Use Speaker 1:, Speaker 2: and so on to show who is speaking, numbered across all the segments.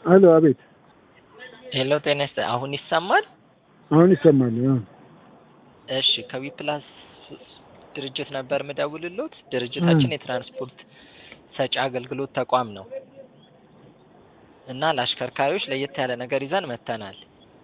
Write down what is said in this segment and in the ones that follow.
Speaker 1: አሎ፣ አቤት።
Speaker 2: ሄሎ ጤና ይስጥ አሁን ይሰማል?
Speaker 1: አሁን ይሰማል። አዎ።
Speaker 2: እሺ ከዊፕላስ ድርጅት ነበር ምደውልሎት። ድርጅታችን የትራንስፖርት ሰጪ አገልግሎት ተቋም ነው እና ለአሽከርካሪዎች ለየት ያለ ነገር ይዘን መጥተናል።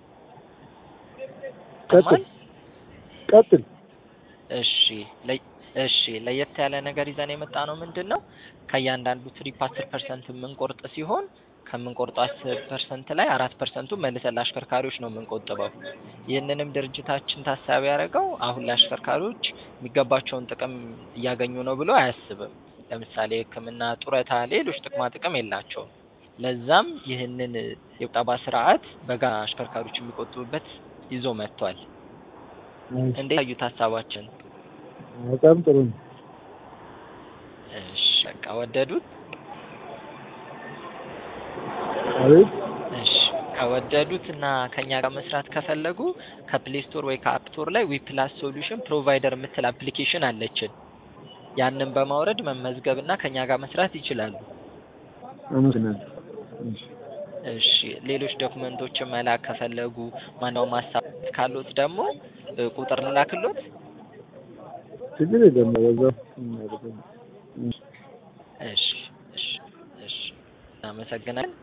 Speaker 1: ቀጥል ቀጥል።
Speaker 2: እሺ ለ- እሺ ለየት ያለ ነገር ይዘን የመጣ ነው ምንድን ነው ከእያንዳንዱ ትሪፕ አስር ፐርሰንት የምንቆርጥ ሲሆን ከምንቆርጠው አስር ፐርሰንት ላይ አራት ፐርሰንቱ መልሰን ለአሽከርካሪዎች ነው የምንቆጥበው። ይህንንም ድርጅታችን ታሳቢ ያደረገው አሁን ለአሽከርካሪዎች የሚገባቸውን ጥቅም እያገኙ ነው ብሎ አያስብም። ለምሳሌ ሕክምና፣ ጡረታ፣ ሌሎች ጥቅማ ጥቅም የላቸውም። ለዛም ይህንን የቁጠባ ስርዓት በጋራ አሽከርካሪዎች የሚቆጥቡበት ይዞ መጥቷል። እንዴት ያዩት ሀሳባችን?
Speaker 1: በጣም ጥሩ ነው።
Speaker 2: እሺ በቃ ወደዱት?
Speaker 1: አቤት።
Speaker 2: እሺ ከወደዱት እና ከኛ ጋር መስራት ከፈለጉ ከፕሌይ ስቶር ወይ ከአፕ ስቶር ላይ ዊፕላስ ሶሉሽን ፕሮቫይደር የምትል አፕሊኬሽን አለችን። ያንን በማውረድ መመዝገብ እና ከኛ ጋር መስራት ይችላሉ።
Speaker 1: አመሰግናለሁ። እሺ።
Speaker 2: እሺ ሌሎች ዶክመንቶችን መላክ ከፈለጉ ማንኛውም ሀሳብ ካሉት ደግሞ እ ቁጥር ልላክሎት።
Speaker 1: ችግር የለም። በዛው እናደርጋለን። እሺ።
Speaker 2: እሺ እሺ እሺ እናመሰግናለን።